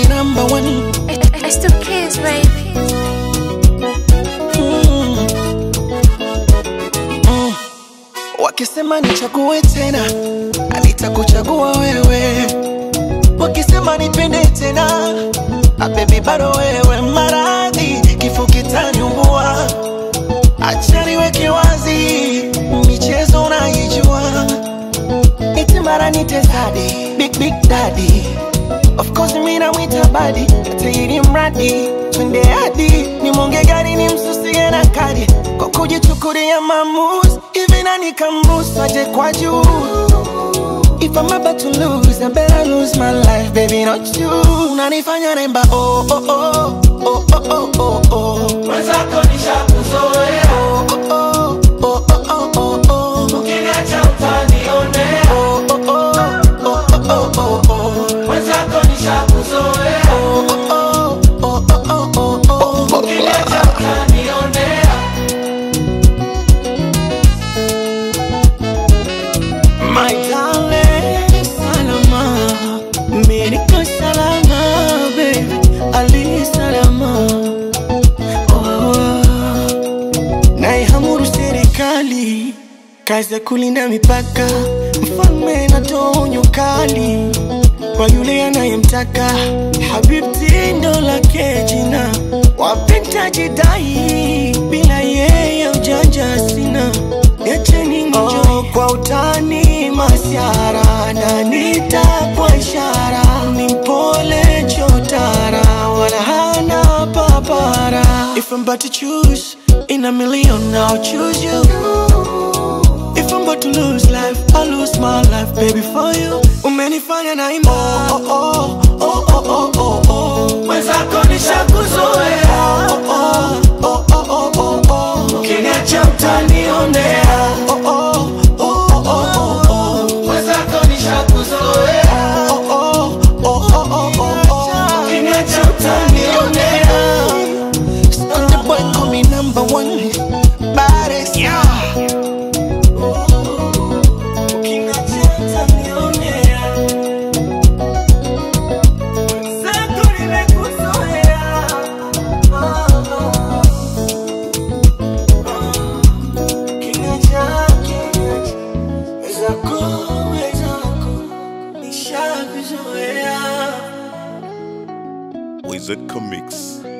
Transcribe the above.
number one. It's the kids, baby. Mm. Mm. Wakisema nichague tena, nitakuchagua wewe. Wakisema nipende tena, ah, baby bado wewe. Maradhi kifo kitaniumbua, acha niweke wazi, michezo unaijua, iti mara nite zadi, big big daddy Of course mimi namwita badi tairi mradi twende hadi ni monge gari ni msusie na kadi kwa kujichukulia maamuzi hivi nani kamruhusu aje kwa juu If I'm about to lose, I better lose my life, baby, not you. Unanifanya naimba oh oh oh oh oh oh oh oh. Mwenzako nishakuzoea, Oh oh oh oh oh oh oh. ukiniacha utanionea. Oh oh oh oh oh oh oh. Mwenzako nishakuzoea, Oh oh oh oh oh oh oh. ukiniacha utanionea. My darling, salama, mimi niko salama, baby, ali salama. Oh, naihamuru serikali, kazi ya kulinda mipaka, mfalme natoa onyo kali kwa yule anayemtaka. Habibti ndo lake jina, wapenda jidai, bila yeye ujanja sina. Niacheni nijoy oh, kwa utani masiara na nitapwa ishara ni mpole chotara wala hana papara If I'm about to choose in a million I'll choose you If I'm about to lose life I'll lose my life baby for you Umenifanya naimba oh, oh, oh, oh, oh, oh, oh. Mwenzako nishakuzoea, Oh, oh, oh, oh, oh, oh, oh. ukiniacha utanionea. Oh, oh, oh, oh, oh, oh, oh. Mwenzako nishakuzoea, Oh, oh, oh, oh, oh, oh, oh. ukiniacha utanionea. Sunday boy call me number one. Baddest. Ukiniacha utanionea. Mwenzako nimekuzoea. Oh, oh, oh. Ukiniacha, ukiniacha. Wenzako, wenzako, nishakuzoea. Wizard Comics.